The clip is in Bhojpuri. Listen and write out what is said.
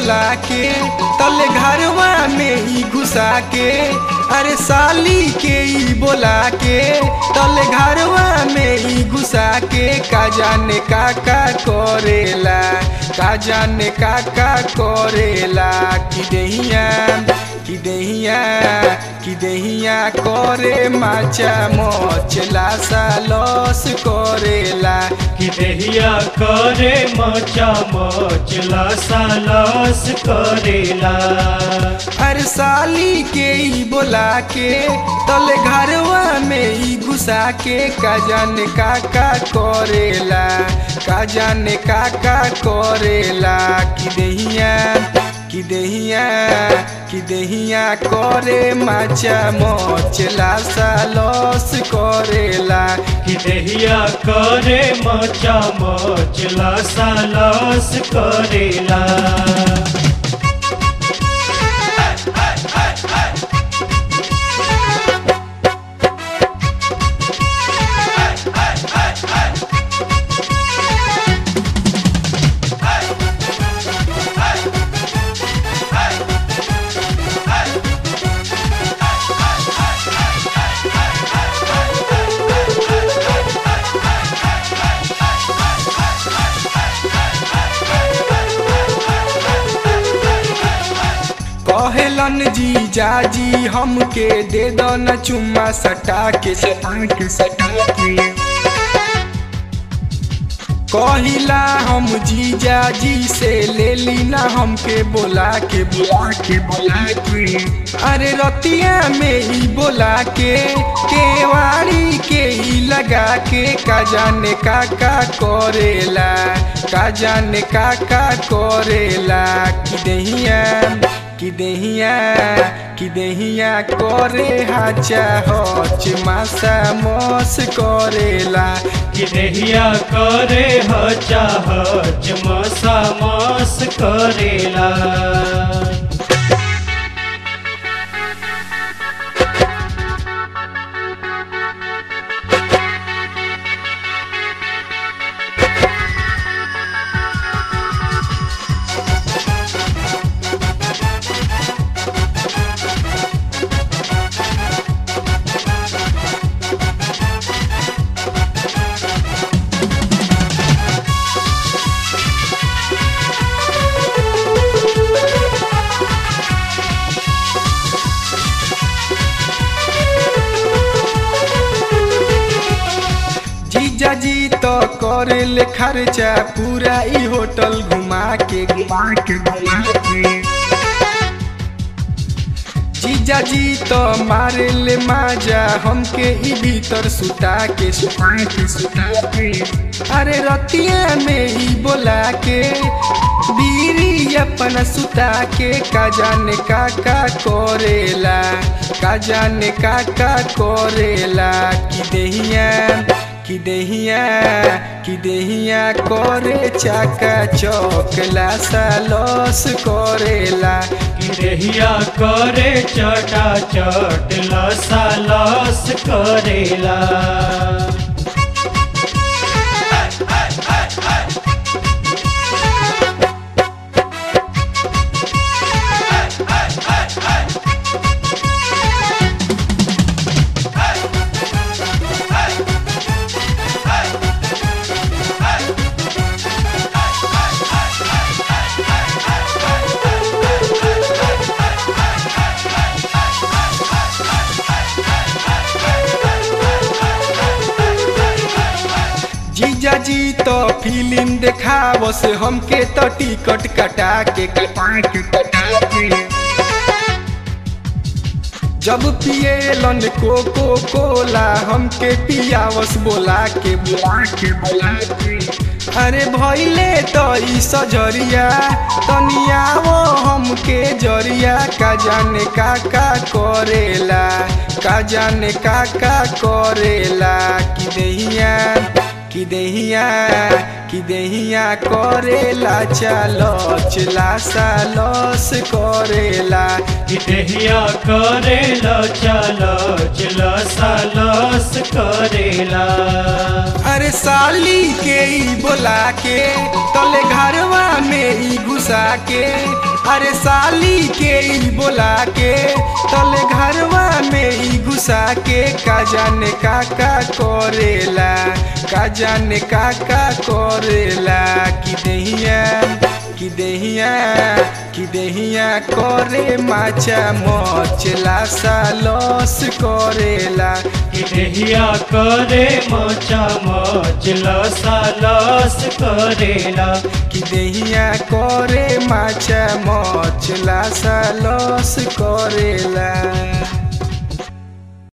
बोला के तले घरवा में ही घुसा के अरे साली के ही बोला के तले घरवा में ही घुसा के का जाने का का करेला का जाने का का करेला कि दहिया कि दहिया कि दहिया करे माचा मोचला सा लॉस करेला कि देहिया करे मचा मचला सालस करेला अरे साली के ही बोला के तले घरवा में ही घुसा के का जाने का का करेला का जाने का का करेला कि दहिया कि दहिया कि दहिया करे माचा मोचला सा लॉस करेला कि देहिया करे मचा मचला सालस करेला कहेलन जी जाजी हमके दे दो न चुम्मा सटा के सटा के सटा के कहिला हम जीजा जी से ले ली ना हमके बोला के बोला के बोला के अरे रतिया में ही बोला के केवाड़ी के ही लगा के का जाने का का करेला का जाने का का करेला कि दहिया कि दहिया कि दहिया करे हाचा हच मासा मस करेला कि देहिया करे हचा हच मसा मस करेला जीजा जी तो करे ले खर्चा पूरा ई होटल घुमा के घुमा के घुमा के जीजा जी तो मारे ले माजा हमके ई भीतर सुता के सुता के सुता के अरे रतिया में ही बोला के बीरी अपन सुता के का जाने का का करेला का जाने का का करेला कि दहिया कि दहिया कि दहिया करे चाका चौकला सा लॉस करेला कि देहिया करे चटा चट लसा लस करेला जीजा जी तो फिल्म देखाव से हमके तो टिकट कटा के कटा के कटा के जब पिएलन कोको कोला हमके पियावस बोला के बोला के बोला के अरे भैले तो ई सजरिया तनियावो हमके जरिया का जाने का का करेला का जाने का का करेला कि दहिया कि कि देहिया कि देहिया करेला चलच लासा लस करेला कि देहिया करेला चलो चलो सालस करेला अरे साली के ई बोला के तले घरवा में ई घुसा के अरे साली के ई बोला के तले घरवा में ई घुसा के का जाने का का करेला का जाने का का करेला कि देहिया कि देहिया कि देहिया करे माचा मचला सा लस करेला कि देहिया करे मोचा मोचला सालस करेला कि देहिया करे माचा मचला सा लस करेला